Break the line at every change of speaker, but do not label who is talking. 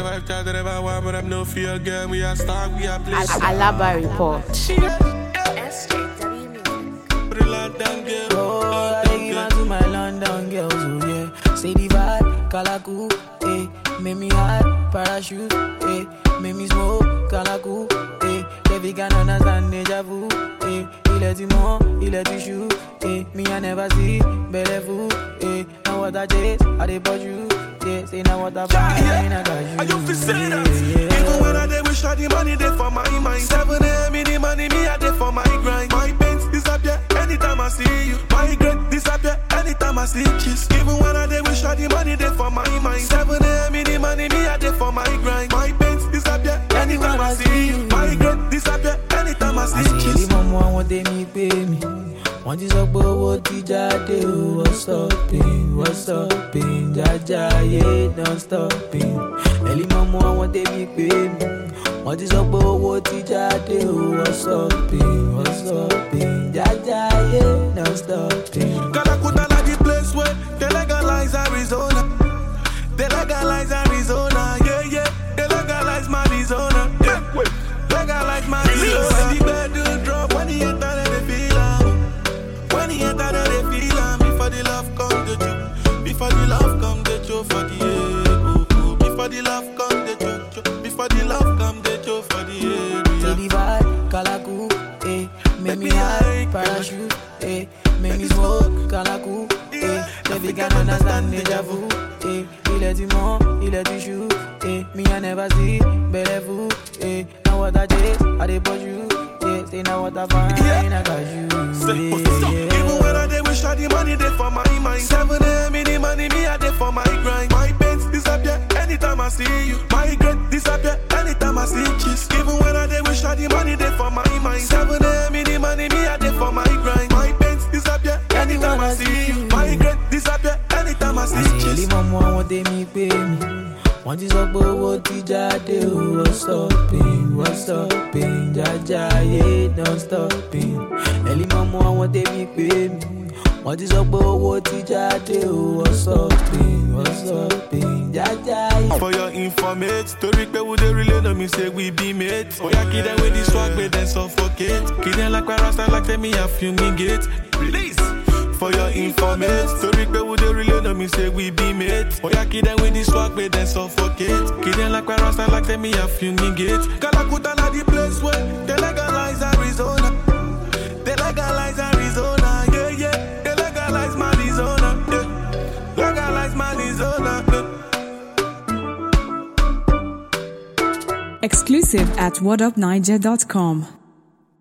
the vibe, try to the vibe, one, but I'm no fear again. We are star, we are
Al-
place.
Alaba report.
SJW Music.
Put it locked down, girl.
Oh, I give out to my London girls, oh yeah. Say the vibe, Kalaku, eh. Make me hot, parachute, eh. Make me smoke, Kalaku, eh. Baby can understand deja vu, eh. Il est du monde, il est du chou, eh. Me I never see, belle vous, eh. Now what I chase, I dey bought you, yeah. Say now what I find, I got you,
I you fi say that.
yeah, yeah.
Even when I dey wish all the money dey for my mind. Seven a.m. in the money, me I dey for my grind. My pains disappear anytime I see you. My regret disappear anytime I see kiss. Even when I dey wish all the money dey for my mind. Seven a.m. in the money, me I dey for my grind. My pains disappear anytime I see you. My regret disappear anytime I see
àṣírí
kiss.
mọ́mọ́ àwọn tèmi pé mi wọ́n ti sọ pé owó ti jáde o wọ́n stopping wọ́n stopping jájá ayé don stopping ẹ̀lí mọ́mọ́ àwọn tèmi pé mi wọ́n ti sọ pé owó ti jáde o wọ́n stopping wọ́n stopping jájá ayé don stopping.
Calacuta like the place where they legalize Arizona. They legalize Arizona, yeah, yeah. They legalize Arizona, yeah. Legalize Arizona. When the bedroom drop, when he enter, then they feel am. When he enter, then they feel am. Before the love come, the choke. Before the love come, the choke for the air. Oh, oh. Before the love come, the choke, choke. Before the love come, the choke for the
Say
air.
the vibe, Kalaku, eh. Make me high, parachute, eh. Make me smoke, Kalaku, eh. Baby can understand deja vu, eh. Il est du monde, il est du chou, eh. Me I never see, belle vous, eh. Now what I chase, I dey bought you, yeah. Say now what I find,
Yeah.
I got you,
Say,
yeah,
what's up?
yeah.
Even when I dey wish all the money dey for my mind. Seven a.m. in the money, me I dey for my grind. My pains disappear anytime I see you. My regret disappear anytime I see kiss. Even when I dey wish all the money dey for my mind. Seven a.m. in the money, me I dey for my grind. My pains disappear anytime I see you. My regret disappear anytime I see
àṣírí
kiss.
mọ́mọ́ àwọn tèmi pé mi wọ́n ti sọ pé owó ti jáde o wọ́n stopping wọ́n stopping jájá ayé don stopping ẹ̀lí mọ́mọ́ àwọn tèmi pé mi wọ́n ti sọ pé owó ti jáde o wọ́n stopping wọ́n stopping jájá ayé.
For your informate, story pe we dey relay no me say we be mates. Oya kid them with the swag, but then suffocate. Kid them like parasite, like tell me I fumigate. Release. For your informate, story pe we dey relay no me say we be mates. Oya kid them with the swag, but then suffocate. Kid them like parasite, like tell me I fumigate. Calacuta na the place where they legalize Arizona. They legalize Arizona, yeah yeah. They legalize Arizona, yeah. Legalize Arizona, yeah.
Exclusive at whatupniger.com.